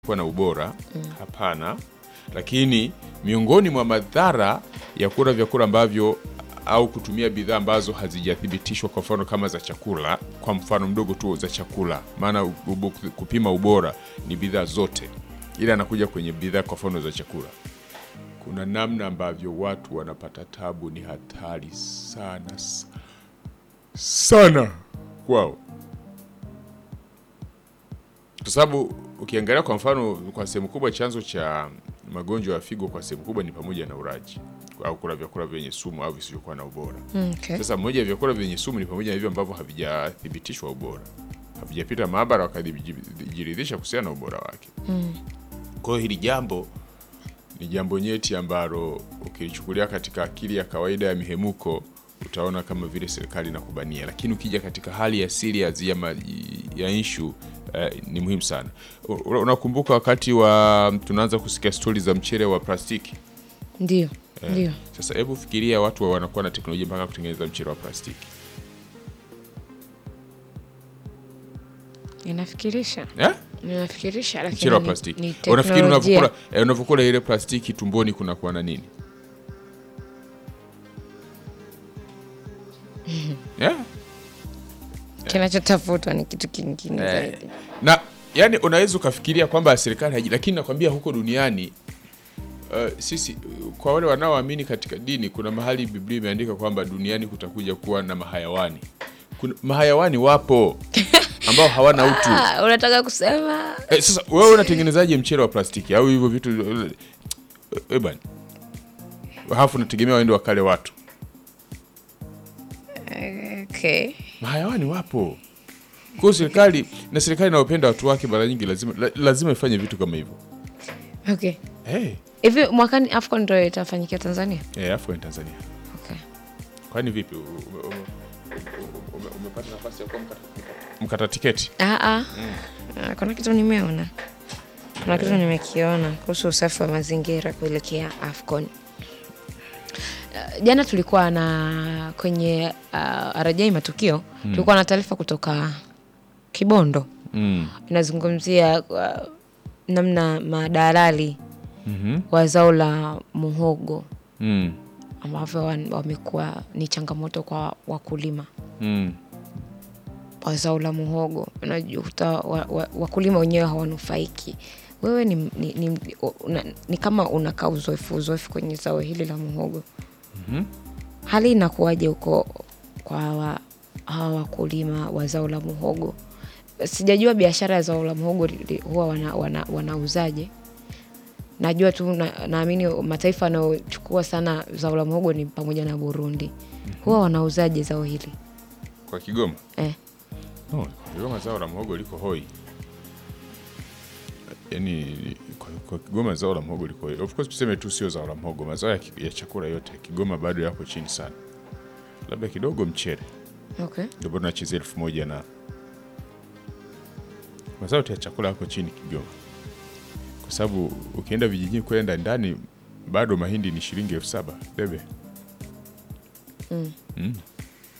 kuwa na ubora hapana, lakini miongoni mwa madhara ya kula vyakula ambavyo au kutumia bidhaa ambazo hazijathibitishwa, kwa mfano kama za chakula, kwa mfano mdogo tu za chakula, maana ubo- kupima ubora ni bidhaa zote, ila anakuja kwenye bidhaa kwa mfano za chakula, kuna namna ambavyo watu wanapata tabu, ni hatari sana s- sana kwao kwa sababu ukiangalia kwa mfano, kwa sehemu kubwa chanzo cha magonjwa ya figo kwa sehemu kubwa ni pamoja na uraji au kula vyakula vyenye sumu au visivyokuwa na ubora. Okay. Sasa moja ya vyakula vyenye sumu ni pamoja na hivyo ambavyo havijathibitishwa ubora, havijapita maabara wakajiridhisha kuhusiana na ubora wake. Kwa hiyo hili jambo ni jambo nyeti ambalo ukilichukulia katika akili ya kawaida ya mihemuko utaona kama vile serikali inakubania, lakini ukija katika hali ya serious ya, ma- ya issue eh, ni muhimu sana. U- Unakumbuka wakati wa tunaanza kusikia stori za mchele wa plastiki Ndio, ndio. sasa hebu fikiria watu wa wanakuwa na teknolojia mpaka kutengeneza mchele wa plastiki Inafikirisha, eh? inafikirisha, mchele lakini wa ni, plastiki. ni Unafikiri teknolojia. unavyokula eh, unavyokula ile plastiki tumboni kunakuwa na nini yeah? Kinachotafutwa ni kitu kingine Eh, zaidi. na yani unaweza ukafikiria kwamba serikali haji, lakini nakwambia huko duniani uh, sisi uh, kwa wale wanaoamini katika dini, kuna mahali Biblia imeandika kwamba duniani kutakuja kuwa na mahayawani. Kuna mahayawani wapo ambao hawana utu. Ah, unataka kusema Eh, sasa wewe unatengenezaje mchele wa plastiki au hivyo vitu eh, eh, bwana, halafu unategemea waende wakale watu? okay. Mahayawani wapo. Kwa hiyo serikali na serikali inayopenda watu wake mara nyingi lazima la- lazima ifanye vitu kama hivyo. Okay. Hey, Hivi mwakani AFCON ndio itafanyikia Tanzania? eh, afu ni Tanzania. Okay. Kwani vipi? u- ume- ume- ume- Umepata nafasi ya kuwa mkata, mkata tiketi? Ah, ah. Ah, Kuna kitu nimeona, kuna kitu nimekiona kuhusu usafi wa mazingira kuelekea AFCON. Uh, Jana tulikuwa na kwenye uh, RJ matukio tulikuwa na taarifa kutoka Kibondo Mm. inazungumzia uh, namna madalali Mhm. wa zao la muhogo Mm. ambavyo wan- wamekuwa ni changamoto kwa wakulima Mm. wa zao la muhogo. Unajuta wa, wa, wakulima wenyewe hawanufaiki. Wewe ni, ni, ni, una, ni kama unakaa uzoefu uzoefu kwenye zao hili la muhogo. Mhm. Hali inakuwaje huko kwa hawa hawa wakulima wa zao la muhogo? Sijajua biashara ya zao la muhogo li- li- huwa wana, wana, wanauzaje. Najua tu na- naamini mataifa yanayochukua sana zao la muhogo ni pamoja na Burundi. Huwa wanauzaje zao hili Kwa Kigoma? eh? No, kwa Kigoma zao la muhogo liko hoi. Yaani kwa, kwa Kigoma zao la muhogo liko hoi. Of course tuseme tu sio zao la muhogo, mazao ya, ki- ya chakula yote Kigoma bado yako chini sana. Labda kidogo mchele. Okay. Ndio bado nachezea elfu moja na mazao yote ya chakula yako chini Kigoma, kwa sababu ukienda vijijini kwenda ndani bado mahindi ni shilingi elfu saba bebe. Mm. Mm.